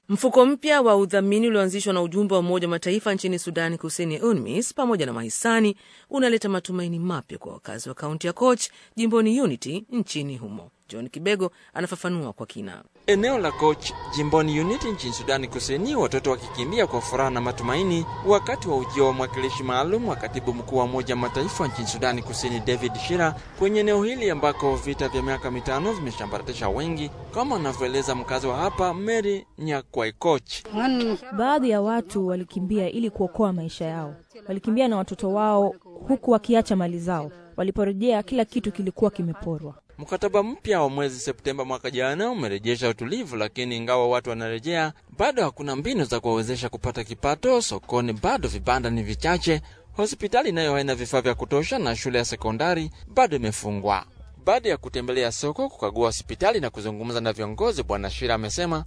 Mfuko mpya wa udhamini ulioanzishwa na ujumbe wa Umoja wa Mataifa nchini Sudani Kusini, UNMISS, pamoja na mahisani unaleta matumaini mapya kwa wakazi wa kaunti ya Koch jimboni Unity nchini humo. John Kibego anafafanua kwa kina. Eneo la Koch jimboni Unity nchini Sudani Kusini, watoto wakikimbia kwa furaha na matumaini wakati wa ujio wa mwakilishi maalum wa katibu mkuu wa Umoja wa Mataifa nchini Sudani Kusini David Shira kwenye eneo hili ambako vita vya miaka mitano vimeshambaratisha wengi, kama anavyoeleza mkazi wa hapa Mary Nyakwai Koch. Baadhi ya watu walikimbia ili kuokoa maisha yao, walikimbia na watoto wao huku wakiacha mali zao. Waliporejea, kila kitu kilikuwa kimeporwa. Mkataba mpya wa mwezi Septemba mwaka jana umerejesha utulivu, lakini ingawa watu wanarejea, bado hakuna mbinu za kuwawezesha kupata kipato. Sokoni bado vibanda ni vichache, hospitali nayo haina vifaa vya kutosha, na shule ya sekondari bado imefungwa. Baada ya kutembelea soko, kukagua hospitali na kuzungumza na viongozi, Bwana Shira amesema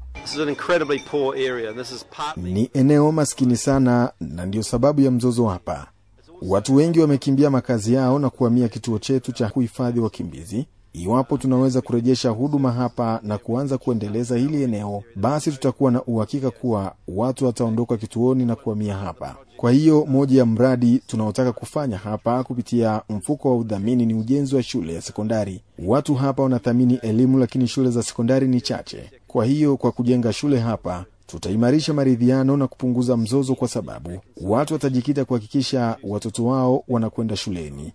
ni eneo maskini sana, na ndiyo sababu ya mzozo hapa. Watu wengi wamekimbia makazi yao na kuhamia kituo chetu cha kuhifadhi wakimbizi. Iwapo tunaweza kurejesha huduma hapa na kuanza kuendeleza hili eneo, basi tutakuwa na uhakika kuwa watu wataondoka kituoni na kuhamia hapa. Kwa hiyo moja ya mradi tunaotaka kufanya hapa kupitia mfuko wa udhamini ni ujenzi wa shule ya sekondari. Watu hapa wanathamini elimu, lakini shule za sekondari ni chache. Kwa hiyo kwa kujenga shule hapa tutaimarisha maridhiano na kupunguza mzozo, kwa sababu watu watajikita kuhakikisha watoto wao wanakwenda shuleni.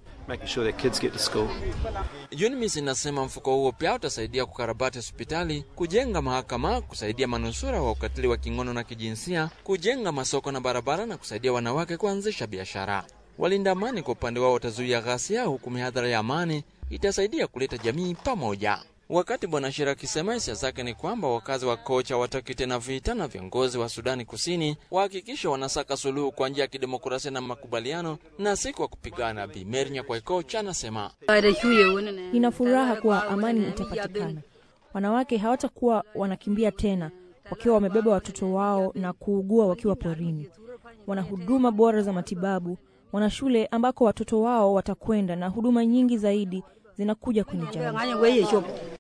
UNMISS inasema mfuko huo pia utasaidia kukarabati hospitali, kujenga mahakama, kusaidia manusura wa ukatili wa kingono na kijinsia, kujenga masoko na barabara na kusaidia wanawake kuanzisha biashara. Walinda amani kwa upande wao watazuia ghasia, huku mihadhara ya amani itasaidia kuleta jamii pamoja. Wakati Bwana Shira akisema hisia zake ni kwamba wakazi wa Kocha hawataki tena vita, na viongozi wa Sudani Kusini wahakikisha wanasaka suluhu kwa njia ya kidemokrasia na makubaliano na si kwa kupigana. Bi Mary Nyakwai Kocha anasema Nina furaha kuwa amani itapatikana. Wanawake hawatakuwa wanakimbia tena wakiwa wamebeba watoto wao na kuugua wakiwa porini. Wana huduma bora za matibabu, wana shule ambako watoto wao watakwenda, na huduma nyingi zaidi zinakuja kwenye jamii.